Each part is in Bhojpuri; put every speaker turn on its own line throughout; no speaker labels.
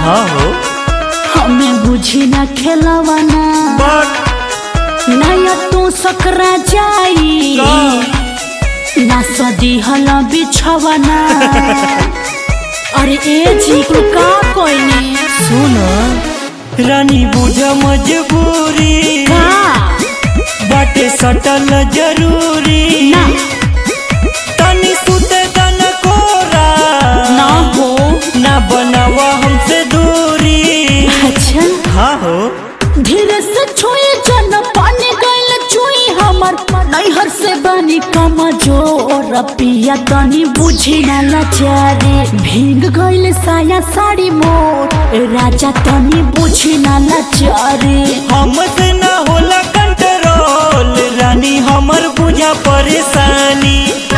हाँ हो
हमें बुझी ना खेलवाना
बट
नया तू सकरा जाई ना सदी हला बिछवाना अरे ए जी तू का कोइनी
सुन रानी बुझ मजबूरी
का
बाटे सटल जरूरी
ना
तनी सुते दन कोरा
ना हो
ना बनावा हमसे दूरी
अच्छा
हाँ हो
धीरे से छुए जन पानी गइल चुई हमर नैहर से बनी कमजोर पिया तनी बुझी ना लाचारी भीग गइल साया साड़ी मोर ए राजा तनी बुझी ना लाचारी
हमसे ना होला कंट्रोल रानी हमर बुझा परेशानी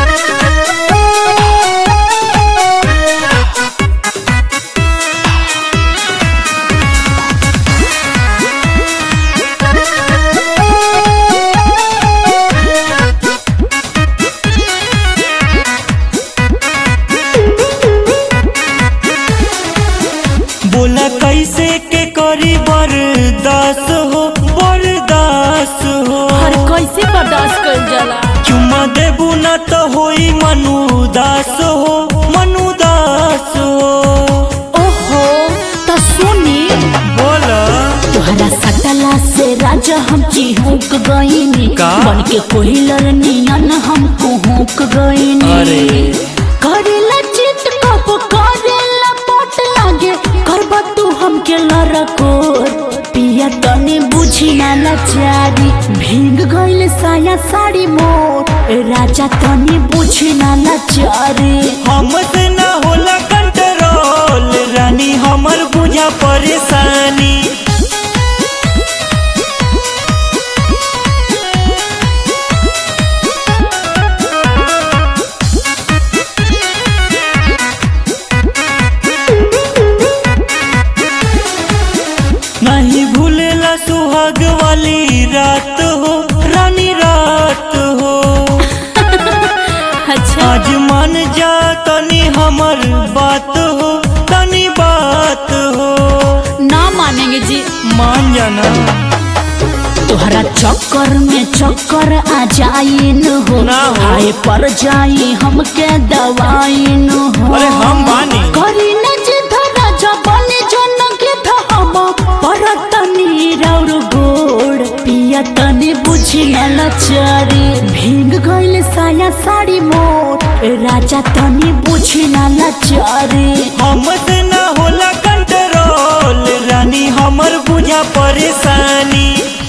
बोला कैसे के करी बर्दाश्त हो बर्दाश्त हो
हर कैसे बर्दाश्त कर जाला
चुम्मा देबू ना तो होई मनुदास हो मनुदास हो
ओहो तो सुनी
बोला
तोहरा सटला से राजा हम चिहुक गईनी
का?
बन के कोहिलर नियन हम कुहुक गईनी
अरे।
करेला चित कब करेला पट लागे करबा तू हमके लरकोर पिया तने बुझी ना लाचारी भीग गइल साया साड़ी मोर ए राजा तने बुझी ना लाचारी
हमसे ना होला कंट्रोल रानी हमर बुझा परेशानी नहीं भूलेला सुहाग वाली रात हो रानी रात हो
अच्छा
आज मान जा तनी हमर बात हो तनी बात हो
ना मानेंगे जी
मान जाना
तोहरा चक्कर में चक्कर आ जाई न हो
ना हो।
हाय पर जाई हमके दवाई न हो
अरे हम बानी।
करी न जिद राजा बने जन के हम पर तनी रौर गोड़ पिया तनी बुझी न लचारी भीग गइल साया साड़ी मोर ए राजा तनी बुझी न लचारी
हमसे ना होला कंट्रोल रानी हमर बुझा परेशानी